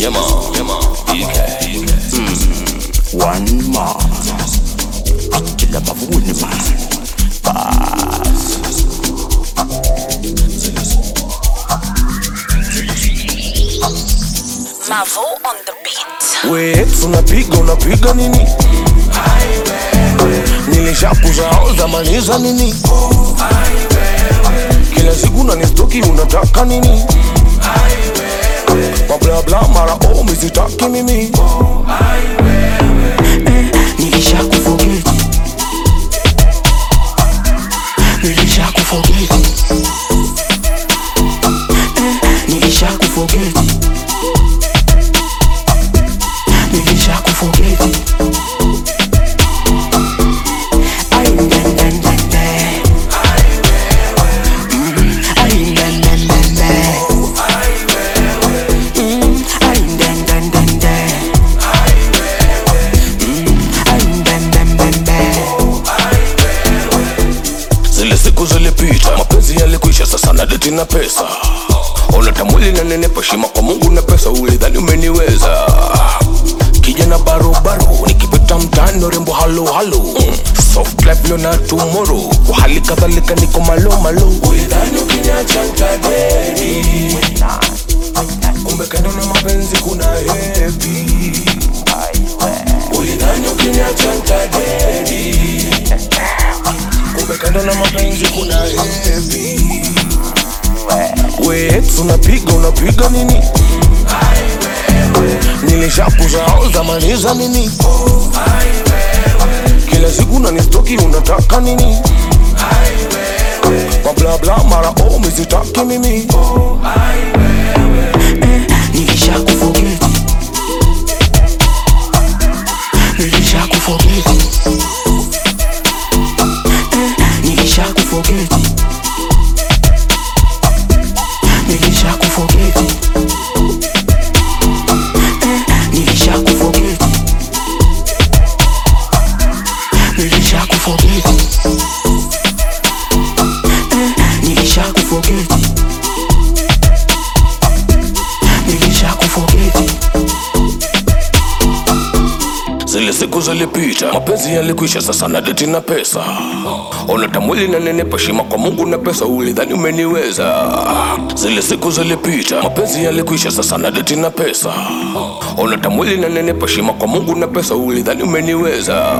Yeah, man. Yeah, man. DK. One more. Akila mavuni man. Bas. Mavo on the beat. We unapiga unapiga nini? Nilishakuza zamani za nini? Kila siku nanistoki unataka nini? Mabla bla mara oh mizitaki mimi Nilishakufogeti. Nilishakufogeti. Eh, Nilishakufogeti. Nilishakufogeti. Ai, den, den, den, den. Mm, ai, den, den, den, den. Mm, ai, den, den, den, den. Ai, den, den, den, den. Zile siku zilipita, mapenzi yalikwisha, sasa na deti na pesa. Ona mwili na nenepa, heshima kwa Mungu na pesa, ulidhani umeniweza. Kijana barobaro, nikipita mtaani rembo halo halo. Mm. Soft life leo na tomorrow, kwa hali kadhalika niko malo malo. Ulidhani ukiniacha nitadedi, kumbe kando na mapenzi kuna hepi. Ulidhani ukiniacha nitadedi kumbe kando na mapenzi kuna hevi we unapiga unapiga nini nilishakuza zamani za nini kila siku nanistoki unataka nini mablabla mara oh mizitaki mimi Nilishakufogeti. Nilishakufogeti. Eh, Nilishakufogeti. Nilishakufogeti. Eh, Nilishakufogeti. Nilishakufogeti. Eh, Nilishakufogeti. Nilishakufogeti. zile siku zilipita mapenzi yalikwisha sasa na deti na pesa ona tamwili na nenepa heshima kwa mungu na pesa ulidhani umeniweza zile siku zilipita mapenzi yalikwisha sasa na deti na pesa ona tamwili na nenepa heshima kwa mungu na pesa ulidhani umeniweza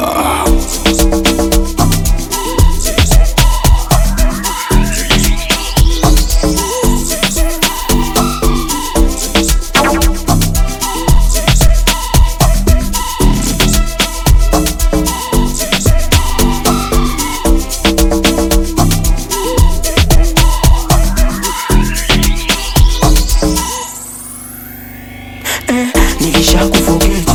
Nilishakufogeti.